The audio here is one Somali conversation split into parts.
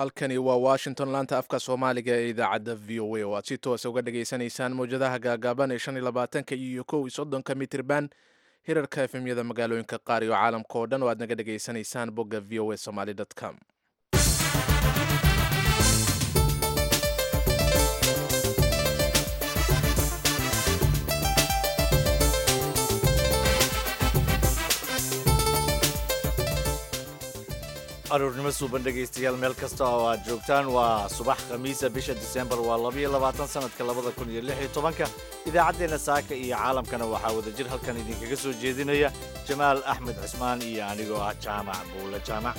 halkani waa washington laanta afka soomaaliga ee idaacadda v o a oo aad si toosa uga dhageysanaysaan mowjadaha gaagaaban ee shan iyo labaatanka iyo kow iyo soddonka mitirban hirarka efemyada magaalooyinka qaar iyo caalamka oo dhan oo aad naga dhageysanaysaan bogga v o a somaly com aruurnimo suuban dhegaystayaal meel kasta oo aad joogtaan waa subax khamiisa bisha disembar waa labaiyo labaatan sanadka labada kun iyo lix iyo tobanka idaacaddeenna saaka iyo caalamkana waxaa wadajir halkan idinkaga soo jeedinaya jamaal axmed cismaan iyo anigoo ah jaamac buulle jaamac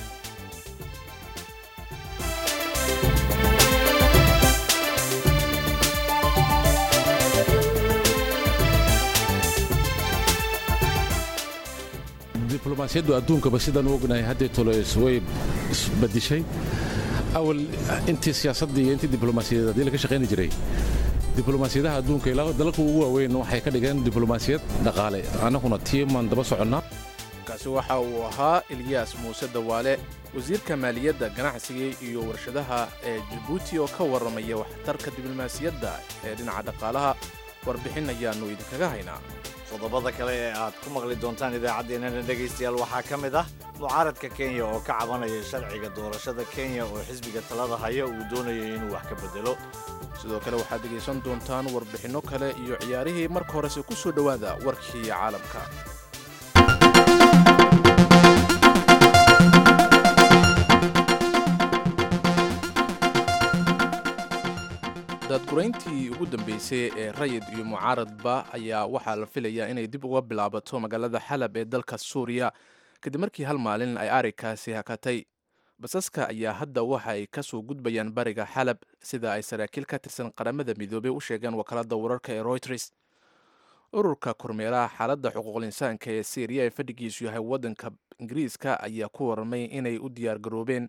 diblomaasiyaddu adduunkaba sidaan u ognahay haddii tolo way isbadishay awal intii siyaasaddii iyo intii diblomaasiyadeed haddii laga shaqayni jiray diblomaasiyadaha adduunka ilaa dalalka ugu waaweyn waxay ka dhigeen diblomaasiyad dhaqaale annaguna tiimaan daba soconnaa kaasi waxa uu ahaa ilyaas muuse dawaale wasiirka maaliyadda ganacsiga iyo warshadaha ee jabuuti oo ka warramaya waxtarka diblomaasiyadda ee dhinaca dhaqaalaha warbixin ayaannu idinkaga haynaa qodobada kale ee aad ku maqli doontaan idaacaddeenana dhegaystayaal waxaa ka mid ah mucaaradka kenya oo ka cabanaya sharciga doorashada kenya oo xisbiga talada haya uu doonayo inuu wax ka bedelo sidoo kale waxaad dhegaysan doontaan warbixinno kale iyo ciyaarihii marka horese ku soo dhowaada warkii caalamka daadgurayntii ugu dambeysay ee rayid iyo mucaaradba ayaa waxaa la filayaa inay dib uga bilaabato magaalada xalab ee dalka suuriya kadib markii hal maalin ay arikaasi hakatay basaska ayaa hadda waxa ay ka soo gudbayaan bariga xalab sida ay saraakiil ka tirsan qaramada midoobey u sheegeen wakaalada wararka ee royters ururka kormeeraha xaaladda xuquuqul insaanka ee syriya ee fadhigiisu yahay waddanka ingiriiska ayaa ku warramay inay u diyaargaroobeen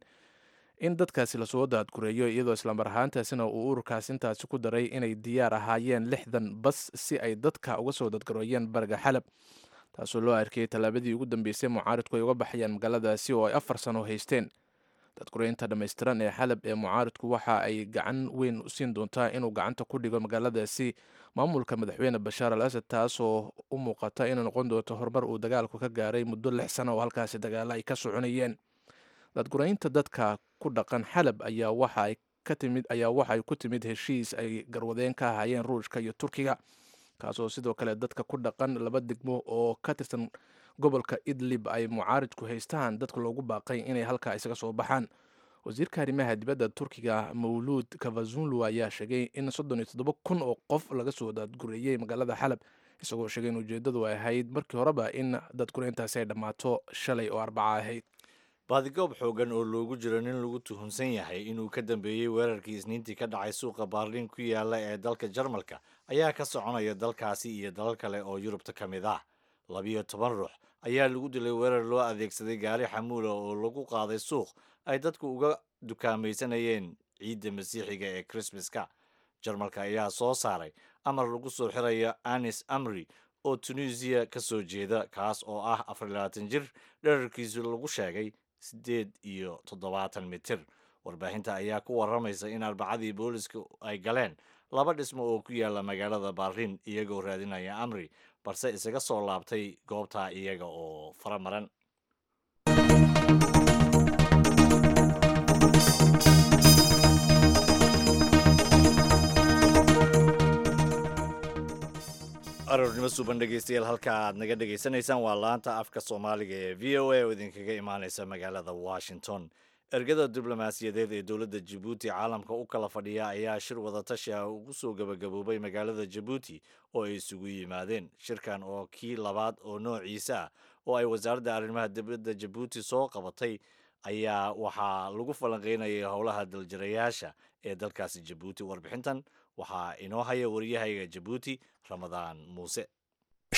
in dadkaasi lasoo daadgureeyo iyadoo islamar ahaantaasina uu ururkaas intaasi ku daray inay diyaar ahaayeen lixdan bas si ay dadka uga soo dadgareeyeen bariga xalab taasoo loo arkayay tallaabadii ugu dambeysay mucaaridku ay uga baxayaan magaaladaasi oo ay afar sano haysteen dadgureynta dhammaystiran ee xalab ee mucaaridku waxa ay gacan weyn u siin doontaa inuu gacanta ku dhigo magaaladaasi maamulka madaxweyne bashaar al asad taasoo u muuqata inay noqon doonto horumar uu dagaalku ka gaaray muddo lix sano oo halkaasi dagaalo ay ka soconayeen dadguraynta dadka ku dhaqan xalab ayaa waxaay ka timid ayaa waxay ku timid heshiis ay garwadeen ka ahaayeen ruushka iyo turkiga kaasoo sidoo kale dadka ku dhaqan laba degmo oo ka tirsan gobolka idlib ay mucaaridku haystaan dadka loogu baaqay inay halkaa isaga soo baxaan wasiirka arrimaha dibadda turkiga mawluud kavazunlu ayaa sheegay in soddon iyo toddoba kun oo qof laga soo daadgureeyey magaalada xalab isagoo sheegay in ujeeddadu ay ahayd markii horeba in dadgureyntaasi ay dhammaato shalay oo arbaca ahayd baadigoob xoogan oo loogu jiro nin lagu tuhunsan yahay inuu ka dambeeyey weerarkii isniintii ka dhacay suuqa baarliin ku yaala ee dalka jarmalka ayaa ka soconaya dalkaasi iyo dalal kale oo yurubta ka mid ah labiyo toban ruux ayaa lagu dilay weerar loo adeegsaday gaari xamuula oo lagu qaaday suuq ay dadku uga dukaamaysanayeen ciidda masiixiga ee krismaska jarmalka ayaa soo saaray amar lagu soo xirayo anis amri oo tunisiya ka soo jeeda kaas oo ah afar iyo labaatan jir dherarkiisu lagu sheegay siddeed iyo toddobaatan mitir warbaahinta ayaa ku warramaysa in arbacadii booliska ay galeen laba dhismo oo ku yaala magaalada baarliin iyagoo raadinaya amri balse isaga soo laabtay goobtaa iyaga oo faramaran aroornimo suuban dhegaystayaal halka aad naga dhegaysanaysaan waa laanta afka soomaaliga ee v o a oo idinkaga imaaneysa magaalada washington ergada diblomaasiyadeed ee dowladda jabuuti caalamka u kala fadhiya ayaa shir wadatashi ah ugu soo gabagaboobay magaalada jabuuti oo ay isugu yimaadeen shirkan oo kii labaad oo noociisa ah oo ay wasaaradda arrimaha dibadda jabuuti soo qabatay ayaa waxaa lagu falanqeynayay howlaha daljirayaasha ee dalkaasi jabuuti warbixintan waxaa inoo haya waryahayga jabuuti ramadaan muuse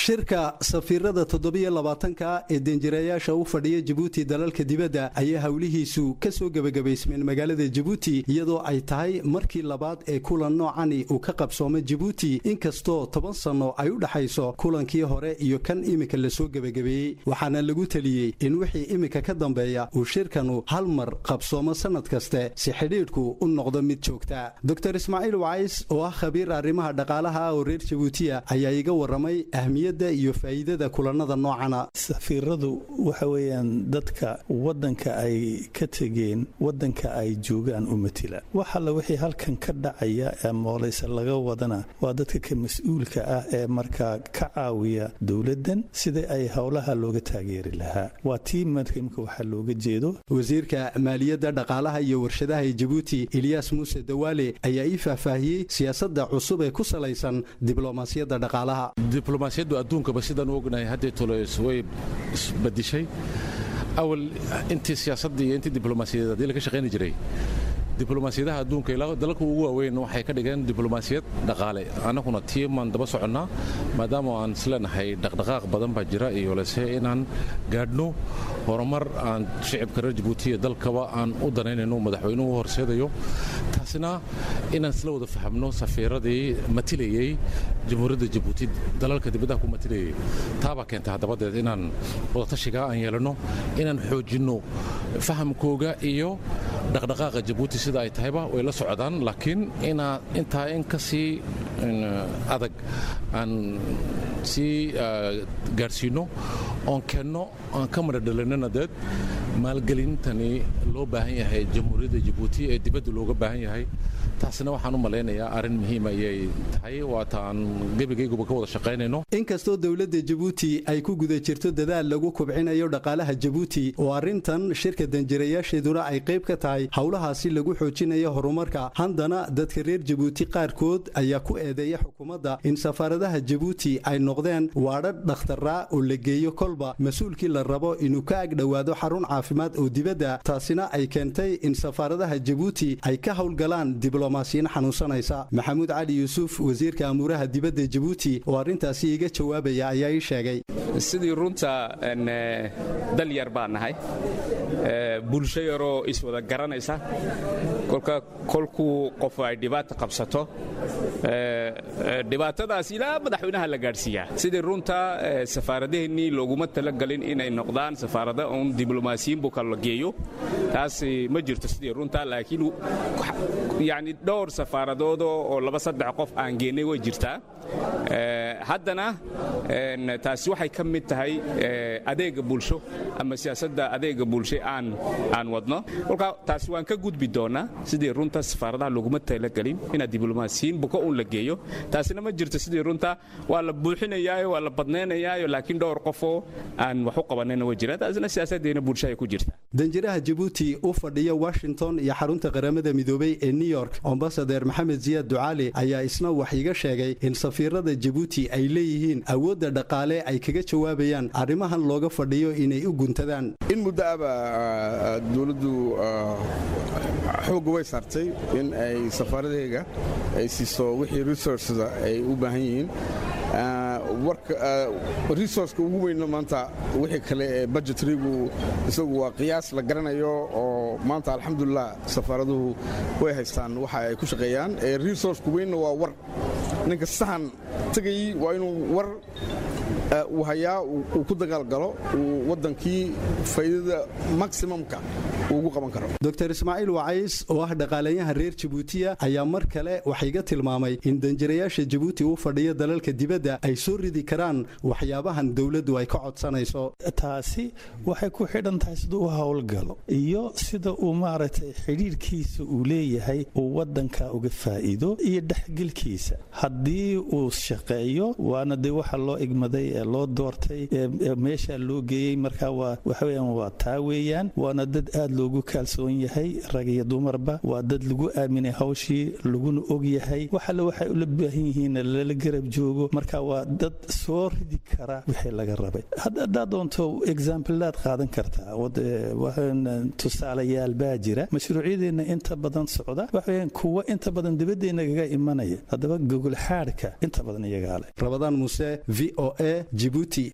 shirka safiirada toddobiyo labaatanka ee danjirayaasha u fadhiya jabuuti dalalka dibadda ayaa howlihiisu ka soo gebagabaysmeen magaalada jabuuti iyadoo ay tahay markii labaad ee kulan noocani uu ka qabsooma jabuuti inkastoo toban sanno ay u dhexayso kulankii hore iyo kan iminka lasoo gebagabeeyey waxaana lagu teliyey in wixii iminka ka dambeeya uu shirkanu hal mar qabsoomo sannad kaste si xidhiidhku u noqdo mid joogta dor ismaaciil wacays oo ah khabiir arrimaha dhaqaalaha oo reer jabuutiya ayaa iga warramay ahmiyadda iyo faa'iidada kulannada noocana safiiradu waxa weeyaan dadka waddanka ay ka tegeen waddanka ay joogaan u matila wax alla wixii halkan ka dhacaya ee moolayse laga wadana waa dadka ka mas-uulka ah ee markaa ka caawiya dowladdan sida ay howlaha looga taageeri lahaa waa tii marka imka waxaa looga jeedo wasiirka maaliyadda dhaqaalaha iyo warshadaha ee jabuuti ilyaas muuse dawaale ayaa ii faahfaahiyey siyaasadda cusub ee ku salaysan diblomaasiyadda dhaqaalaha diblomaasiyaddu adduunkaba sidaan u ognahay haddee toles way isbadishay awal intii siyaasaddii iyo intii diblomaasiyadeed haddii laga shaqayni jiray diblomaasiyadaha adduunka ilaa dalalka ugu waaweyn waxay ka dhigeen diblomaasiyad dhaqaale annaguna tiimaan daba soconnaa maadaama aan isleenahay dhaqdhaqaaq badan baa jira iyo lese inaan gaadhno horumar aan shicibka reer jabuuti iyo dalkaba aan u danaynayno madaxweynuhu u horseedayo taasina inaan isla wada fahamno safiiradii matilayey jamhuuriyadda jabuuti dalalka dibaddaha ku matilayey taabaa keentay haddabadeed inaan wadatashigaa aan yeelanno inaan xoojinno fahamkooga iyo dhaqdhaqaaqa jabuuti sida ay tahayba way la socdaan laakiin inaa intaa in ka sii adag aan sii gaadhsiinno oon keenno aan ka madhadhalinana deed maalgelintani loo baahan yahay jamhuuriyadda jabuuti ee dibadda looga baahan yahay taasina waxaan u malaynayaa arrin muhiim ayay tahay waata aan gebigayguba ka wada shaqaynayno inkastoo dowladda jabuuti ay ku guda jirto dadaal lagu kubcinayo dhaqaalaha jabuuti oo arrintan shirka danjirayaasheeduna ay qayb ka tahay howlahaasi lagu xoojinayo horumarka haddana dadka reer jabuuti qaarkood ayaa ku eedeeya xukuumadda in safaaradaha jabuuti ay noqdeen waadhadh dhakhtaraa oo la geeyo kolba mas-uulkii la rabo inuu ka agdhowaado xarun caafimaad oo dibadda taasina ay keentay in safaaradaha jabuuti ay ka howlgalaan diblomaasiyin xanuunsanaysa maxamuud cali yuusuf wasiirka amuuraha dibadda jabuuti oo arrintaasi iga jawaabaya ayaa ii sheegay sidii runta dal yar baan nahay bulsho yaroo iswada garanaysa kolka kolkuu qof ay dhibaata qabsato dhibaatadaas ilaa madaxweynaha la gaadhsiiyaa sidii runta safaaradaheennii looguma talagalin inay noqdaan safaarada uun diblomaasiyiin buka la geeyo taas ma jirto sidii runta laakiin yani dhowr safaaradoodoo oo laba saddex qof aan geennay way jirtaa haddana taasi waxay ka mid tahay adeega bulsho ama siyaasadda adeega bulsho aan aan wadno kolka taasi waan ka gudbi doonaa sidii runta safaaradaha laguma talagelin inaad diblomaasiyiin buka uun la geeyo taasina ma jirto sidii runta waa la buuxinayaayo waa la badnaynayaayo laakiin dhowr qofoo aan wax u qabanayna way jiraan taasina siyaasaddeena bulsho ay ku jirta danjiraha jabuuti u fadhiya washington iyo xarunta qaramada midoobey ee new york ambasadeer maxamed siyaad ducaali ayaa isna wax iga sheegay in safiirada jabuuti ay leeyihiin awoodda dhaqaale ay kaga jawaabayaan arrimahan looga fadhiyo inay u guntadaan in muddo aba dowladdu xoogga way saartay in ay safaaradayga ay siiso wixii resourceda ay u baahan yihiin resourceka ugu weynna maanta wixii kale ee budgetrigu isagu waa qiyaas la garanayo oo maanta alxamdulilah safaaraduhu way haystaan waxa ay ku shaqeeyaan resourceka weynna waa war ninka sahan tegay waa inuu war uu hayaa uu ku dagaalgalo uu waddankii faa'iidada maximumka ugu qaban karo dr ismaaciil wacays oo ah dhaqaalayahan reer jabuutiya ayaa mar kale waxayga tilmaamay in danjirayaasha jabuuti u fadhiya dalalka dibadda ay soo ridi karaan waxyaabahan dowladdu ay ka codsanayso taasi waxay ku xidhan tahay siduu u howlgalo iyo sida uu maaragtay xidhiirkiisa uu leeyahay uu waddanka uga faa'iido iyo dhexgelkiisa haddii uu shaqeeyo waana dee waxa loo igmaday ee loo doortay ee meesha loo geeyey marka waa waxa weeyaan waa taa weeyaan waana dad aad loogu kaalsoon yahay rag iyo dumarba waa dad lagu aaminay hawshii laguna og yahay wax alle waxay ula baahan yihiin lala garab joogo marka waa dad soo ridi kara wixii laga rabay haddaad doonto exaambilaad qaadan kartaa tusaalayaal baa jira mashruucyadeenna inta badan socda waxaweyaan kuwa inta badan dibadeenagaga imanaya haddaba gogol xaadhka inta badan iyagaa leh rabadaan muuse v o a jibuuti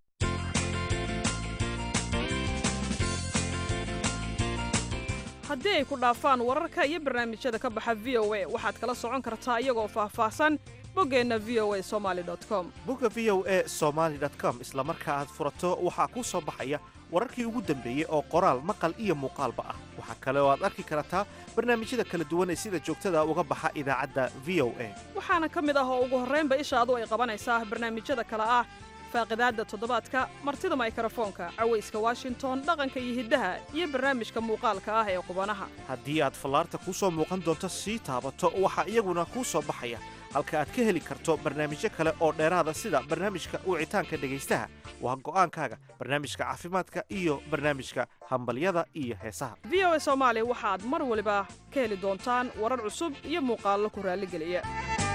haddii ay ku dhaafaan wararka iyo barnaamijyada ka baxa v o a waxaad kala socon kartaa iyagoo faahfaahsan boggeenna v o a somali com bogga v o a somaali com isla marka aad furato waxaa kuu soo baxaya wararkii ugu dambeeyey oo qoraal maqal iyo muuqaalba ah waxaa kale oo aad arki kartaa barnaamijyada kala duwan ee sida joogtada uga baxa idaacadda v o a waxaana ka mid ah oo ugu horraynba ishaadu ay qabanaysaa barnaamijyada kale ah faaqidaadda toddobaadka martida maykrofoonka cawayska washington dhaqanka iyo hiddaha iyo barnaamijka muuqaalka ah ee qubanaha haddii aad fallaarta kuu soo muuqan doonto sii taabato waxaa iyaguna kuu soo baxaya halka aad ka heli karto barnaamijyo kale oo dheeraada sida barnaamijka wicitaanka dhegaystaha waa go'aankaaga barnaamijka caafimaadka iyo barnaamijka hambalyada iyo heesaha v o a soomaali waxaad mar waliba ka heli doontaan warar cusub iyo muuqaallo ku raalligeliya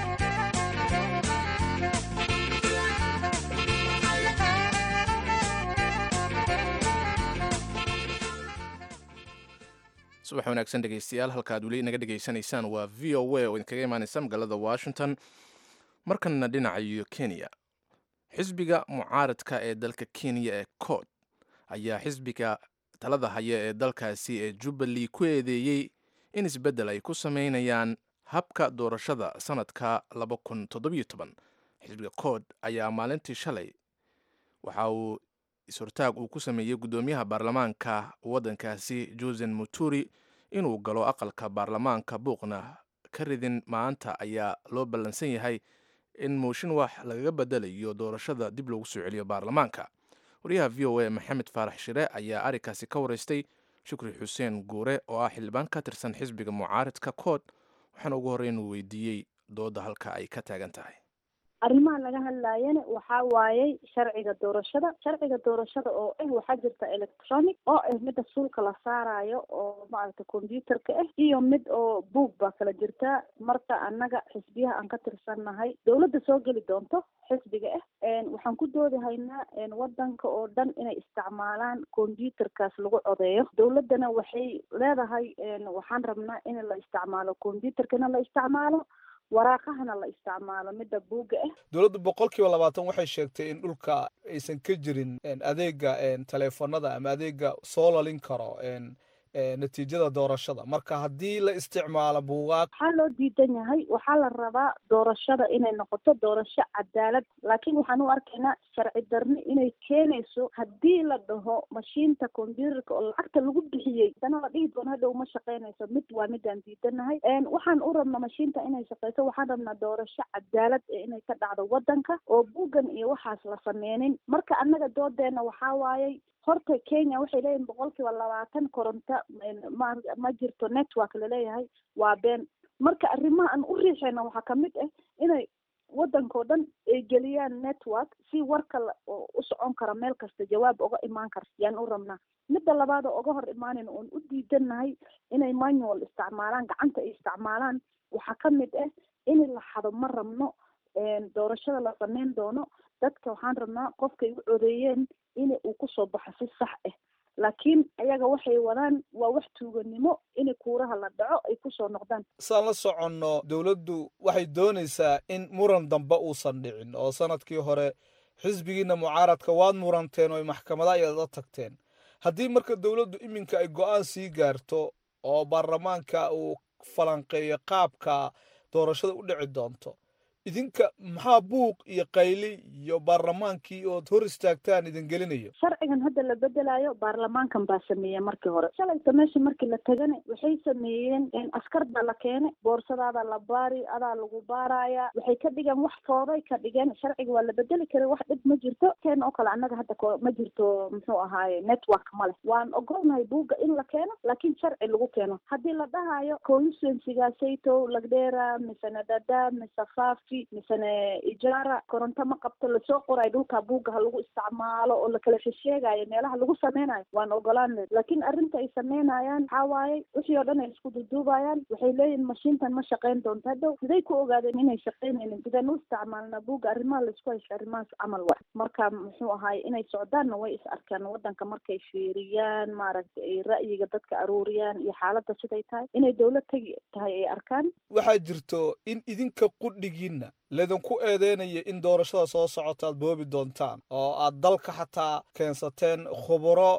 subax wanaagsan dhegeystayaal halka aad weli inaga dhegaysanaysaan waa v o a oo idinkaga imaanaysa magaalada washington markanna dhinacayo kenya xisbiga mucaaradka ee dalka kenya ee cod ayaa xisbiga talada haya ee dalkaasi ee jubbaland ku eedeeyey in isbeddel ay ku sameynayaan habka doorashada sanadka xisbiga cod ayaa maalintii shalay waxa uu is-hortaag uu ku sameeyey guddoomiyaha baarlamaanka waddankaasi josen muturi inuu galo aqalka baarlamaanka buuqna ka ridin maanta ayaa loo ballansan yahay in mooshin wax lagaga bedelayo doorashada dib loogu soo celiyo baarlamaanka wariyaha v o a maxamed faarax shire ayaa arrinkaasi ka waraystay shukri xuseen guure oo ah xildhibaan ka tirsan xisbiga mucaaridka kood waxaana ugu horreyn uu weydiiyey dooda halka ay ka taagan tahay arrimaha laga hadlaayana waxaa waayey sharciga doorashada sharciga doorashada oo ah waxaa jirta electronic oo ah midda suulka la saarayo oo maaragta computerka ah iyo mid oo buog baa kala jirta marka annaga xisbiyaha aan ka tirsannahay dowladda soo geli doonto xisbiga ah waxaan ku doodahaynaa wadanka oo dhan inay isticmaalaan computerkaas lagu codeeyo dowladdana waxay leedahay waxaan rabnaa in la isticmaalo computerkana la isticmaalo waraaqahana la isticmaalo midda buugga ah dowladdu boqol kiiba labaatan waxay sheegtay in dhulka aysan ka jirin adeega taleefanada ama adeega soo lalin karo natiijada doorashada marka haddii la isticmaalo buugaag waxaa loo diidan yahay waxaa la rabaa doorashada inay noqoto doorasho cadaalad laakiin waxaan u arkaynaa sharci darni inay keenayso haddii la dhaho mashiinta computerka oo lacagta lagu bixiyey dana la dhihi doono hadhow ma shaqaynayso mid waa midaan diidanahay waxaan u rabnaa mashiinta inay shaqayso waxaan rabnaa doorasho cadaalad ee inay ka dhacdo wadanka oo buuggan iyo waxaas la sameynin marka annaga doodeena waxaa waayey horta kenya waxay leeyihin boqol kiiba labaatan koronto ma ma jirto network laleeyahay waa been marka arrimaha aan u riixayna waxaa kamid ah inay wadankao dhan ay geliyaan network si warka u socon kara meel kasta jawaab oga imaan karta yaan u rabnaa midda labaad oo oga hor imaanayna oon u diidanahay inay manual isticmaalaan gacanta ay isticmaalaan waxaa kamid ah in la xado ma rabno doorashada la sameyn doono dadka waxaan rabnaa qofkay u codeeyeen in uu kusoo baxo si sax ah laakiin ayaga waxay wadaan waa wax tuuganimo in kuuraha la dhaco ay kusoo noqdaan saan la soconno dowladdu waxay doonaysaa in muran dambe uusan dhicin oo sanadkii hore xisbigiina mucaaradka waad muranteen oo maxkamada ayaad la tagteen haddii marka dowladdu iminka ay go-aan sii gaarto oo baarlamaanka uu falanqeeyo qaabka doorashada u dhici doonto idinka maxaa buuq iyo qayli iyo baarlamaankii ood hor istaagtaan idin gelinayo sharcigan hadda la bedelayo baarlamaankan baa sameeya markii hore shalayta meesha markii la tagana waxay sameeyeen askar baa la keenay boorsadaada la baari adaa lagu baaraya waxay ka dhigeen wax fooday ka dhigeen sharciga waa la bedeli karay wax dhib ma jirto keen oo kale annaga hadda ma jirto muxuu ahaaye network ma leh waan ogolnahay buugga in la keeno laakiin sharci lagu keeno haddii la dhahayo constituencygaasayto lagdheera mise nadada mise fafi buuggii misene ijaara koronto ma qabto lasoo qorayo dhulka buugga ha lagu isticmaalo oo lakala shesheegayo meelaha lagu sameynayo waan ogolaan laakiin arrinta ay sameynayaan waxaa waaye wixii oo dhan ay isku duduubayaan waxay leeyihin mashiintan ma shaqeyn doonto hadhow siday ku ogaadeen inay shaqeynaynin sidaan u isticmaalnaa buugga arrimaha laisku haysho arrimahaas camal wa marka muxuu ahaay inay socdaanna way is arkaan wadanka markay fiiriyaan maaragtay ay ra'yiga dadka aruuriyaan iyo xaaladda siday tahay inay dowlad tegi tahay ay arkaan waxaa jirto in idinka qudhigiinna laydinku eedeynaya in doorashada soo socota aad boobi doontaan oo aad dalka xataa keensateen khubaro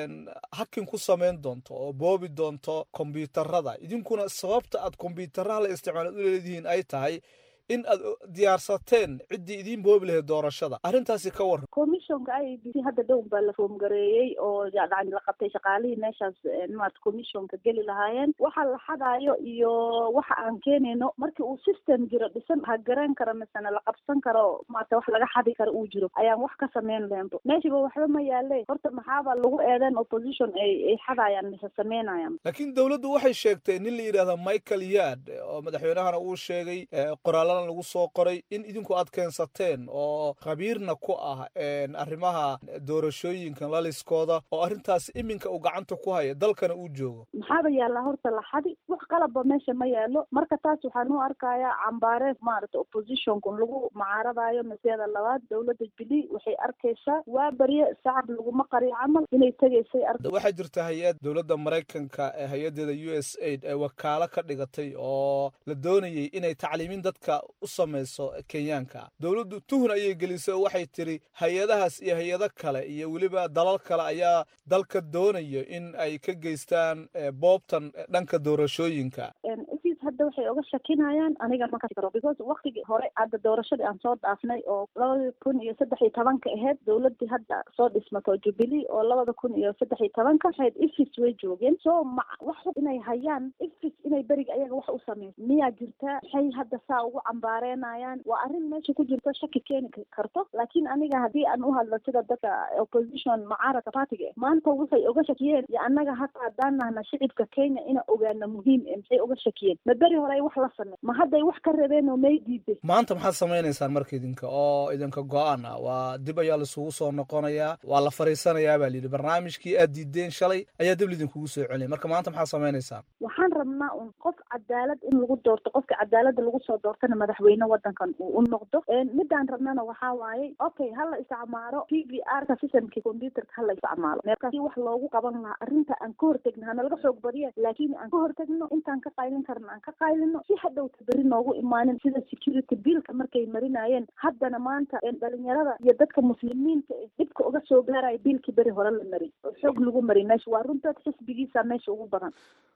hakin ku samayn doonto oo boobi doonto kombyuutarada idinkuna sababta aad kombyuutaraha la isticmaala u leedihiin ay tahay in aad diyaarsateen ciddii idiin boobi lahayd doorashada arrintaasi ka warran commissionka i b c hadda dhown baa la foomgareeyey oo yani la qabtay shaqaalihii meeshaas maarata commissionka geli lahaayeen waxa la xadaayo iyo waxa aan keenayno markii uu system jiro dhisan ha garan karo misena la qabsan karo maarata wax laga xadi karo uu jiro ayaan wax ka sameyn leento meeshiba waxba ma yaale horta maxaaba lagu eedeen opposition ay ay xadaayaan mise sameynayaan laakiin dowladdu waxay sheegtay nin la yidhahda michael yard oo madaxweynahana uu sheegay qoraalada lagu soo qoray in idinku aad keensateen oo khabiirna ku ah arrimaha doorashooyinka laliskooda oo arrintaas iminka uu gacanta ku haya dalkana uu joogo maxaaba yaallaa horta la xadi wax qalabba meesha ma yaalo marka taas waxaan u arkayaa cambaareed maarata oppositionku lagu mucaaradaayo maseeda labaad dowladda bili waxay arkaysaa waa barye sacab laguma qariyo camal inay tegaysay waxaa jirta hay-ad dowladda maraykanka ee hay-adeeda u s aid ee wakaalo ka dhigatay oo la doonayay inay tacliimin dadka u samayso kenyaanka dowladdu tuhun ayay gelisay oo waxay tiri hay-adahaas iyo hay-ado kale iyo weliba dalal kale ayaa dalka doonayo in ay ka geystaan boobtan dhanka doorashooyinka hadda waxay oga shakinayaan aniga ma kasi karo because waktigii hore hadda doorashadii aan soo dhaafnay oo labada kun iyo saddex iyo tobanka ahayd dowladii hadda soo dhismato jubilee oo labada kun iyo saddex iyo tobanka ahayd ifis way joogeen so ma wax inay hayaan ifis inay beriga ayaga wax u sameyso miyaa jirta maxay hadda saa ugu cambaareynayaan waa arrin meesha ku jirto shaki keeni karto laakiin aniga haddii aan u hadlo sida dadka opposition mucaaradka partiga maanta waxay oga shakiyeen iyo annaga hata haddaan nahna shicibka kenya ina ogaana muhiim e maxay oga shakiyeen ma beri hore ay wax la samey ma hadday wax ka rabeen oo may diiday maanta maxaad samaynaysaan marka idinka oo idinka go-aan ah waa dib ayaa laisugu soo noqonayaa waa la fariisanayaa baa layidhi barnaamijkii aad diideen shalay ayaa dib laidinkugu soo celinaya marka maanta maxaad samaynaysaan waxaan rabnaa un qof cadaalad in lagu doorto qofka cadaaladda lagu soo doortana madaxweyne wadankan uu u noqdo midaan rabnana waxaa waaye okay hala isticmaalo t v r ka systemkii computerka hala isticmaalo meerkaasi wax loogu qaban lahaa arrinta aan ka hortegno hana laga xoog badiya laakiin aan ka hortegno intaan ka qaylin karna aan ka qaylino si hadhowta beri noogu imaanin sida security billka markay marinayeen haddana maanta dhalinyarada iyo dadka muslimiinta dhibka uga soo gaaraya biilkii beri hore la mari oo xoog lagu mari meesha waa runtood xisbigiisa meesha ugu badan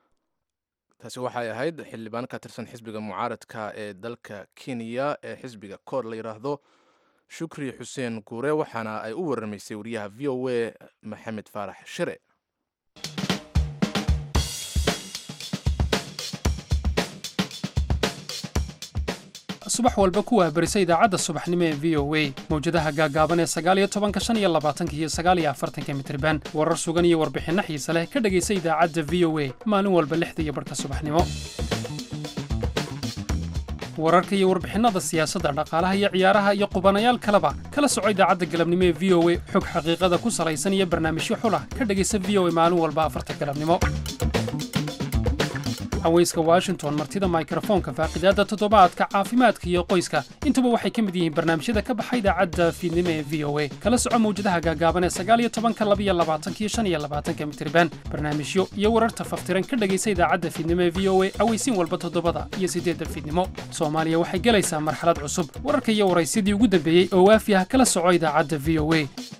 taasi waxay ahayd xildhibaan ka tirsan xisbiga mucaaradka ee dalka kenya ee xisbiga koor la yidhaahdo shukri xuseen guure waxaana ay u waramaysay wariyaha v o a maxamed faarax shire subax walba ku wahbarisa idaacadda subaxnimo ee v o a mawjadaha gaagaaban ee sagaaliyo tobanka shan iyo labaatanka iyo sagaaliyo afartanka mitriban warar sugan iyo warbixinno xiise leh ka dhegaysa idaacadda v o a maalin walba lixda iyo barhka subaxnimo wararka iyo warbixinnada siyaasadda dhaqaalaha iyo ciyaaraha iyo qubanayaal kaleba kala soco idaacadda galabnimo ee v o a xog xaqiiqada ku salaysan iyo barnaamijyo xulah ka dhegaysa v o a maalin walba afarta galabnimo haweyska washington martida mikrofoonka faaqidaadda toddobaadka caafimaadka iyo qoyska intuba waxay ka mid yihiin barnaamijyada ka baxa idaacadda fiidnimo ee v o a kala soco mawjadaha gaagaaban ee sagaaliyo tobanka labiyo labaatankiyo shan iyo labaatanka mitriban barnaamijyo iyo wararta faftiran ka dhegaysa idaacadda fiidnimo ee v o a aweysiin walba toddobada iyo siddeedda fiidnimo soomaaliya waxay gelaysaa marxalad cusub wararka iyo waraysyadii ugu dambeeyey oo waafi ah kala soco idaacadda v o a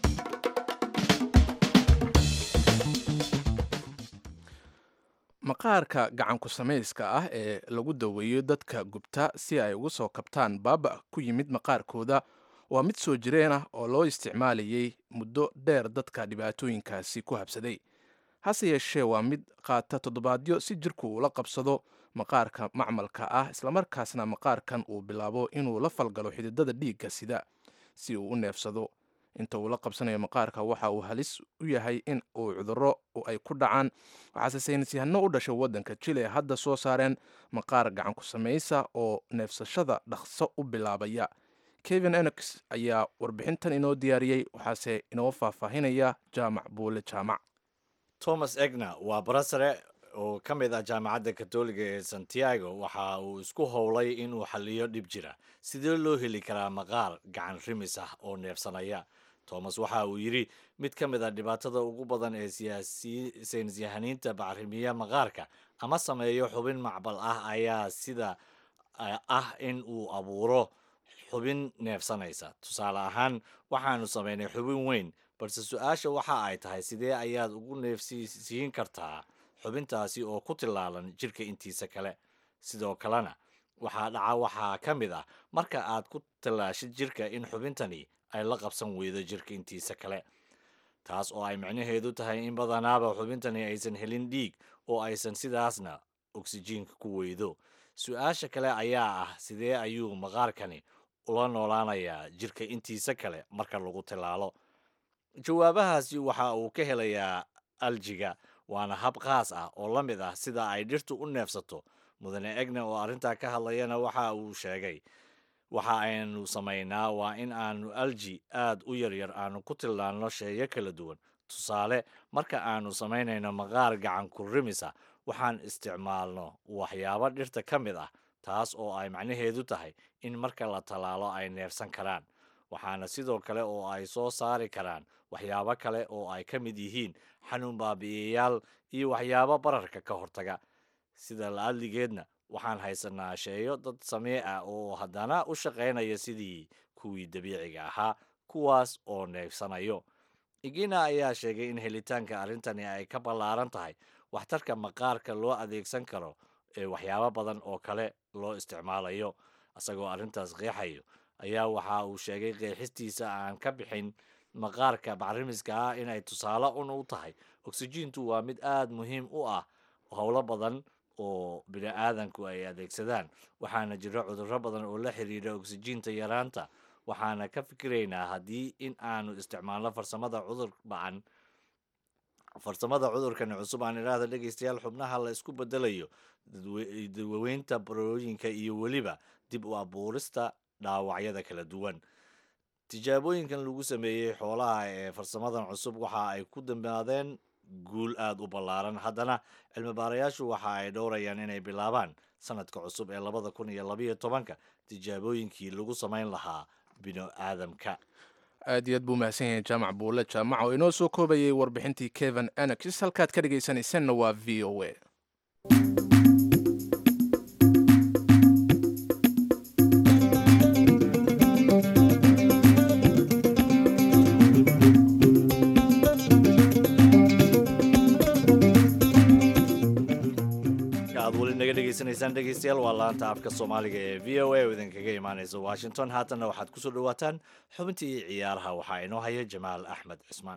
maqaarka gacanku samayska ah ee lagu daweeyo dadka gubta si ay uga soo kabtaan baaba ku yimid maqaarkooda waa mid soo jireen ah oo loo isticmaalayay muddo dheer dadka dhibaatooyinkaasi ku habsaday hase yeeshee waa mid qaata toddobaadyo si jirku ula qabsado maqaarka macmalka ah islamarkaasna maqaarkan uu bilaabo inuu la falgalo xididada dhiigga sida si uu u neefsado inta uu la qabsanayo maqaarka waxa uu halis u yahay in uu cudurro ay ku dhacaan waxaase saynisyahano u dhashay waddanka jile hadda soo saareen maqaar gacan ku samaysa oo neefsashada dhaqso u bilaabaya kevin enox ayaa warbixintan inoo diyaariyey waxaase inoo faahfaahinaya jaamac buule jaamac thomas egna waa barasare oo ka mid ah jaamacadda katoliga ee santiago waxa uu isku howlay inuu xaliyo dhib jira sidee loo heli karaa maqaar gacan rimis ah oo neefsanaya thomas waxa uu yidhi mid ka mid a dhibaatada ugu badan ee saynisyahaniinta bacrimiya maqaarka ama sameeyo xubin macbal ah ayaa sida ah in uu abuuro xubin neefsanaysa tusaale ahaan waxaanu samaynay xubin weyn balse su-aasha waxa ay tahay sidee ayaad ugu neefsiisiin kartaa xubintaasi oo ku tillaalan jirka intiisa kale sidoo kalena waxaa dhaca waxaa ka mid ah marka aad ku tallaashid jirka in xubintani ay la qabsan weydo jirka intiisa kale taas oo ay micnaheedu tahay in badanaaba xubintani aysan helin dhiig oo aysan sidaasna oksijiinka ku weydo su-aasha kale ayaa ah sidee ayuu maqaarkani ula noolaanayaa jirka intiisa kale marka lagu tillaalo jawaabahaasi waxa uu ka helayaa aljiga waana hab khaas ah oo la mid ah sida ay dhirtu u neefsato mudane egna oo arrintaa ka hadlayana waxa uu sheegay waxa aynu samaynaa waa in aanu alji aad u yaryar aanu ku tilnaanno sheeyo kala duwan tusaale marka aanu samaynayno maqaar gacan ku rimisa waxaan isticmaalno waxyaabo dhirta ka mid ah taas oo ay macnaheedu tahay in marka la tallaalo ay neefsan karaan waxaana sidoo kale oo ay soo saari karaan waxyaabo kale oo ay ka mid yihiin xanuun baabi'iyayaal iyo waxyaabo bararka ka hortaga sida la-adligeedna waxaan haysanaa sheeyo dad samee ah oo haddana u shaqaynaya sidii kuwii dabiiciga ahaa kuwaas oo neefsanayo igina ayaa sheegay in helitaanka arrintani ay ka ballaaran tahay waxtarka maqaarka loo adeegsan karo ee waxyaabo badan oo kale loo isticmaalayo isagoo arrintaas qeexayo ayaa waxa uu sheegay qeexistiisa aan ka bixin maqaarka bacrimiska ah inay tusaale un u tahay oksijiintu waa mid aad muhiim u ah howlo badan oo bini aadanku ay adeegsadaan waxaana jira cudurro badan oo la xiriira oksijiinta yaraanta waxaana ka fikiraynaa haddii in aanu isticmaalno farsamada cudur bacan farsamada cudurkani cusub aan idhaahda dhegeystayaal xubnaha la isku bedelayo daweynta barooyinka iyo weliba dib u abuurista dhaawacyada kala duwan tijaabooyinkan lagu sameeyey xoolaha ee farsamadan cusub waxa ay ku dambaadeen guul aada u ballaaran haddana cilmi baarayaashu waxa ay dhowrayaan inay bilaabaan sanadka cusub ee labada kun iyo labayo tobanka tijaabooyinkii lagu samayn lahaa bino aadamka aad iyo aad buu mahadsan yahay jaamac buule jaamac oo inoo soo koobayay warbixintii kevin enox halkaad ka dhegaysanaysanna waa v o a aad weli naga dhegaysanaysaan dhegeystayaal waa laanta afka soomaaliga ee v o a oo idinkaga imaaneysa washington haatanna waxaad kusoo dhawaataan xubintii ciyaaraha waxaa inoo haya jamaal axmed cismaan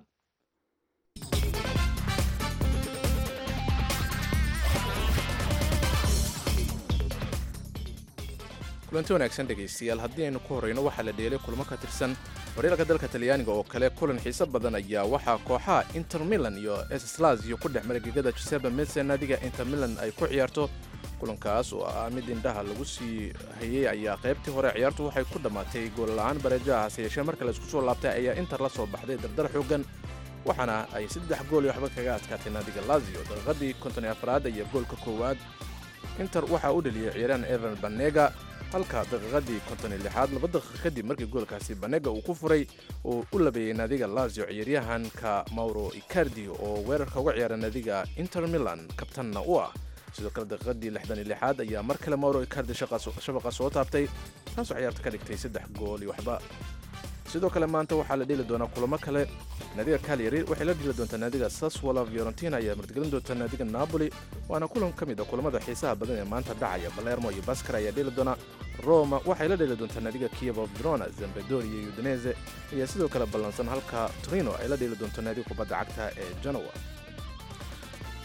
kulanti wanaagsan dhegaystayaal haddii aynu ku horreyno waxaa la dheelay kulmo ka tirsan horyaalka dalka talyaaniga oo kale kulan xiiso badan ayaa waxaa kooxaha inter milan iyo slasio ku dhex maray gegada giuseppe mese naadiga inter milan ay ku ciyaarto kulankaas oo ah mid indhaha lagu sii hayey ayaa qaybtii hore ciyaartu waxay ku dhammaatay goolla-aan bareejaha hase yeeshee marka la isku soo laabtay ayaa inter la soo baxday dardar xoogan waxaana ay saddex gool iyo waxba kaga adkaatay naadiga lazio daqiiqadii konton iyo afraad iyo goolka koowaad inter waxaa u dheliyey ciyaaryahan evan banega halka daqiiqadii konton iyo lixaad laba daqiiqa kadib markii goolkaasi banega uu ku furay oo u labeeyey naadiga lazio ciyaaryahanka mauro icardi oo weerarka uga ciyaara naadiga inter milan kabtanna u ah sidoo kale daqiiqadii lixdan iyo lixaad ayaa mar kale mauro icardi shabaqa soo taabtay taasoo ciyaarta ka dhigtay saddex gool iyo waxba sidoo kale maanta waxaa la dheli doonaa kulamo kale naadiga calyari waxay la dheli doontaa naadiga saswala fiorentina ayaa martigelin doonta naadiga napoli waana kulan ka mid a kulamada xiisaha badan ee maanta dhacaya balermo iyo baskar ayaa dheli doona roma waxay la dheli doontaa naadiga kievo verona zambedori iyo udinese ayaa sidoo kale ballansan halka torino ay la dheli doonto naadiga kubadda cagta ee genoa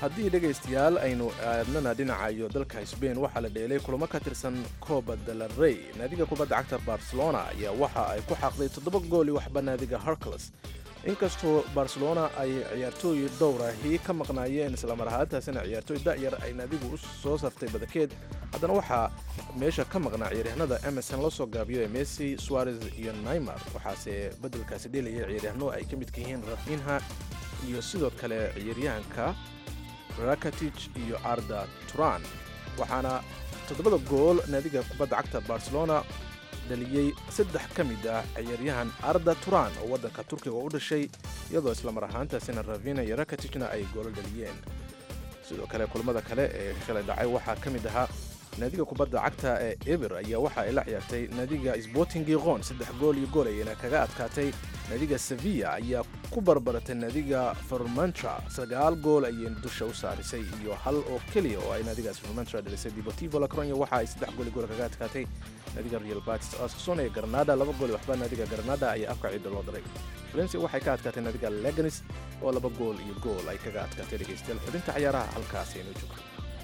haddii dhegaystayaal aynu aadnana dhinaca iyo dalka sbain waxaa la dheelay kulamo ka tirsan coba delarey naadiga kubadda cagta barcelona ayaa waxa ay ku xaaqday toddoba gooli waxba naadiga hercules inkastoo barcelona ay ciyaartooy dhowrahi ka maqnaayeen islamar ahaantaasina ciyaartooy da'yar ay naadigu u soo saftay badakeed haddana waxaa meesha ka maqnaa ciyaaryahanada emerson la soo gaabiyo ee messi suarez iyo naymar waxaase beddelkaasi dheelaya ciyaaryahanno ay ka midka yihiin rafinha iyo sidoo kale ciyaaryahanka rakatij iyo arda turan waxaana toddobada gool naadiga kubadda cagta barcelona dhaliyey saddex ka mid ah ciyaaryahan arda turan oo waddanka turkiga u dhashay iyadoo islamar ahaantaasina ravina iyo rakatijna ay goolo dhaliyeen sidoo kale kulamada kale ee shalay dhacay waxaa ka mid ahaa naadiga kubadda cagta ee eber ayaa waxa ay la ciyaartay naadiga sporting giqon saddex gool iyo gool ayayna kaga adkaatay naadiga sevilla ayaa ku barbaratay naadiga formantra sagaal gool ayay dusha u saarisay iyo hal oo keliya oo ay naadigaas formantra dhalisay deportivo la coronia waxa ay saddex gool iyo gool kaga adkaatay naadiga real batis osson ee granada laba gool iyo waxba naadiga granada ayaa afka ciidda loo diray valencia waxay ka adkaatay naadiga leganis oo laba gool iyo gool ay kaga adkaatay dhegaystayaal xubinta ciyaaraha halkaas aynu joogto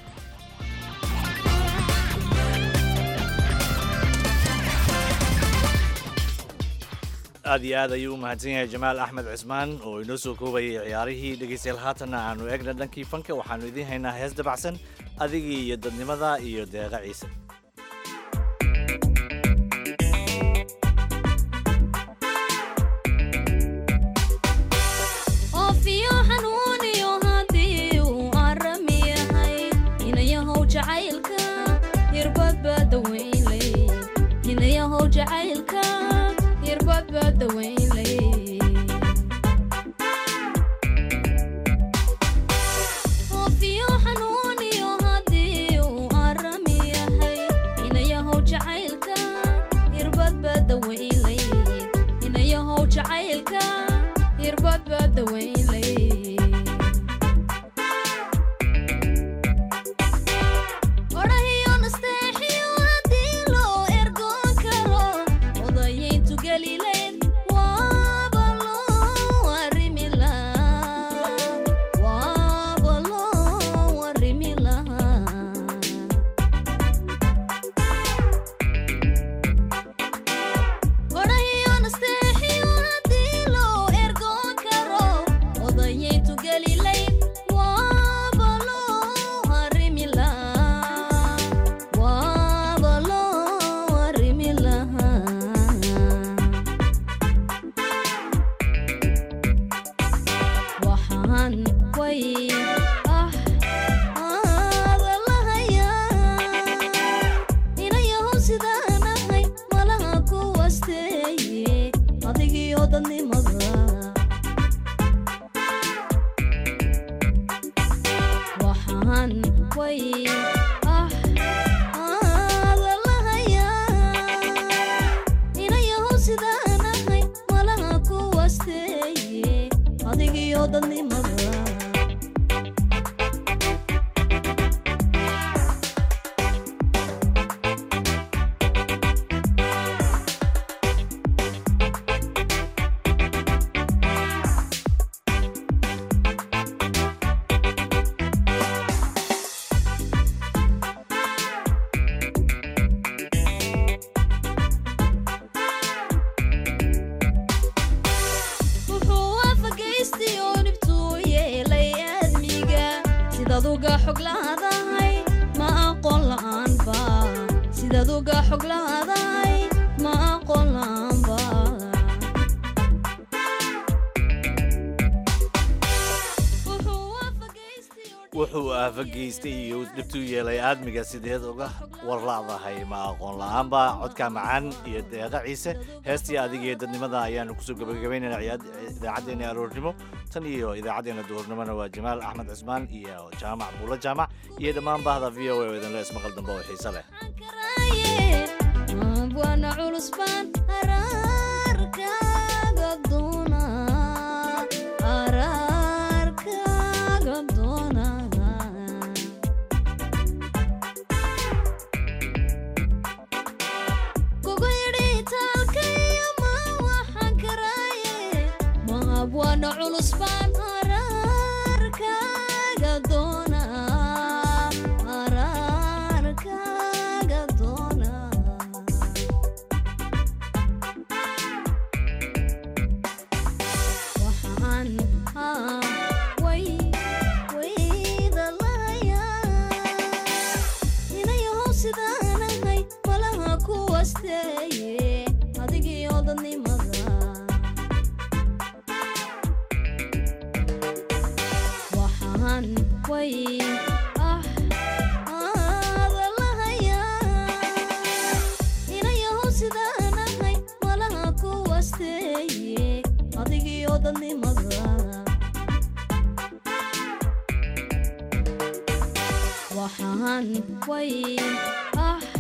aad iyo aad ayuu u mahadsan yahay jamaal axmed cismaan oo inoo soo koobayay ciyaarihii dhegaystayaal haatanna aanu eegna dhankii fanka waxaanu idiin haynaa hees dabacsan adigii iyo dadnimada iyo deeqa ciise oofiyo xanuuniyo haddii uu arami yahay inayahow jacaylka hirbadbaada weynley inayahow jacaylka hirbadbaada weynley oofiyo xanuuniyo haddii uu arami yahay inayahow jacaylka hirbadbaada weynley inayahow jacaylka hirbadbaada weynley odhahiyo nasteexiyo haddii loo ergoon karo odayayntu gelileen waaba loo arrimi lahaa waaba loo arrimi lahaa odhahiyo nasteexiyo haddii loo ergoon karo odayayntu gelilayn waaba loo arrimi lahaa waaba loo arrimi lahaa waxaan way ah aada lahayaa inayahow sidaan ahay malaha ku wasteeye adigiyo dadnimada waxaan way ah aada lahayaa inayahow sidaan ahay malaha ku wasteeye adigiyo dadnimada wuxuu waafagaystay oo dhibtuu yeelay aadmiga sidaad uga xog laadahay ma aqoon la'aanba sidaad uga xog laadahay ma aqoon la'aanba wuxuu aafageystay iyo dhibtuu yeelay aadmiga sideed uga warlaadahay ma aqoon la'aanba codka macaan iyo deeqa ciise heestii adigiyo dadnimada ayaanu kusoo gabagabaynayna idaacaddeenna aroornimo tan iyo idaacaddeena duhurnimona waa jamaal axmed cismaan iyo jaamac buulo jaamac iyo dhammaan bahda v o a oo idinle ismaqal dambe oo xiise leh waana culus baan araarkaaga doonaa araarkaaga doonaa kugu yidhi taalkayo ma waxaan karaaye maab waana culus baan araarkaaga doonaa waxaan way ah aada lahayaa inayahow sidaan ahay malaha kuwasteeye adigiyo dadnimada waxaan way ah